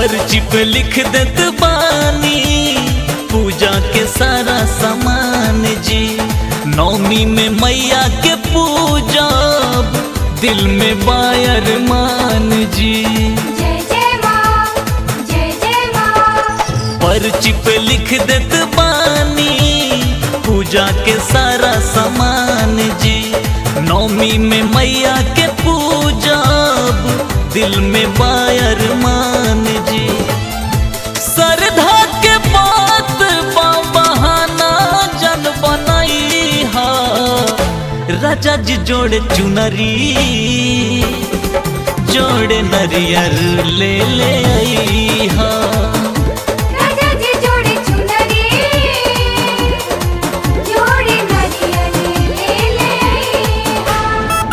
पर्ची पे लिख देत बानी पूजा के सारा सामान जी नौमी में मैया के पूजब दिल में बायर मान जी जय जय माँ जय जय माँ पर्ची पे लिख देत बानी पूजा के सारा सामान जी नौमी में मैया के पूजब दिल में बायर मान जी श्रद्धा के बात बा बहाना जन बनाई हा राजा जी जोड़े चुनरी जोड़े नरियर ले ले आई हा राजा जी जोड़े चुनरी जोड़े नरियल ले ले हाँ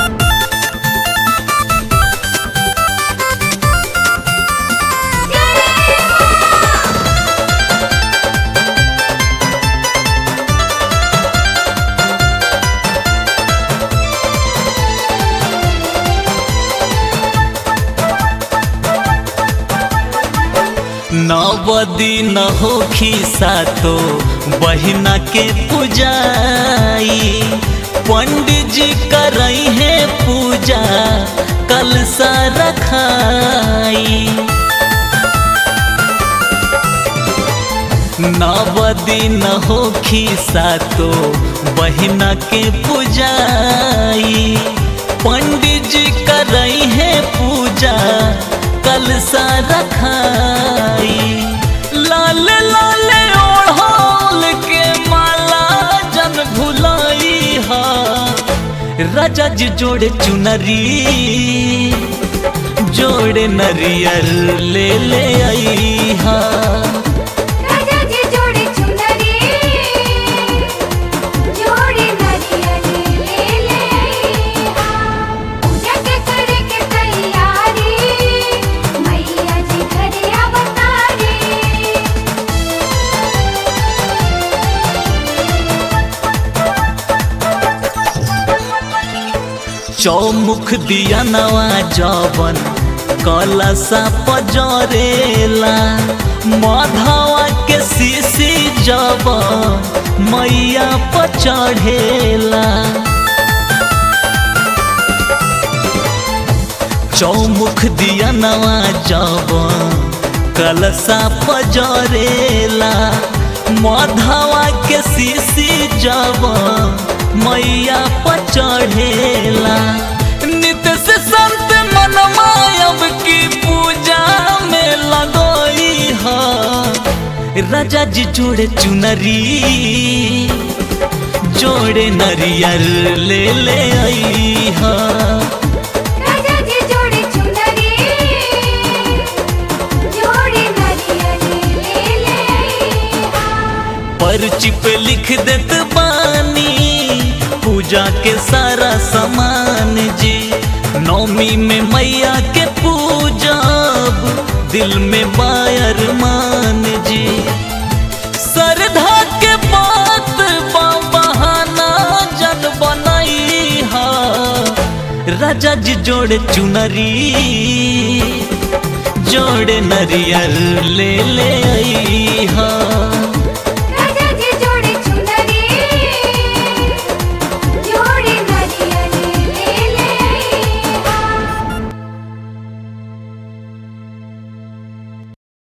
नवदी न हो सातो बहिना के पूजाई पंडित जी करई है पूजा कलसा रखाई नवदी न हो सातो बहिना के पूजाई पंडित जी करई है पूजा कलसा रखाई लाल लाल ओढ़ोल के माला जन भुलाई हा राजा जी जोड़े चुनरी जोड़े नरियर ले ले आई हा राजा जी जोड़े चुनरी जोड़े नरियल ले ले हाँ पूजा के करे के तैयारी मैया जी घरे अवतारी चौमुख दिया नवा जवन कलसा पजरेला माधवा के सीसी जब मैया पचढ़ेला चौमुख दिया नवा जवन कलसा पजरेला माधवा के सीसी जब मैया पचढ़ेला नित्य से संत मनमायब की पूजा में लगोई हा राजा जी जोड़े चुनरी जोड़े नरियर ले ले आई हा राजा जी जोड़े चुनरी जोड़े नरियल ले ले हाँ पर्ची पे लिख देत बानी पूजा के सारा सामान जी नौमी में मैया के पूजब दिल में बायर मान जी श्रद्धा के बात बा बहाना जन बनाई हा राजा जी जोड़े चुनरी जोड़े नरियर ले ले आई हा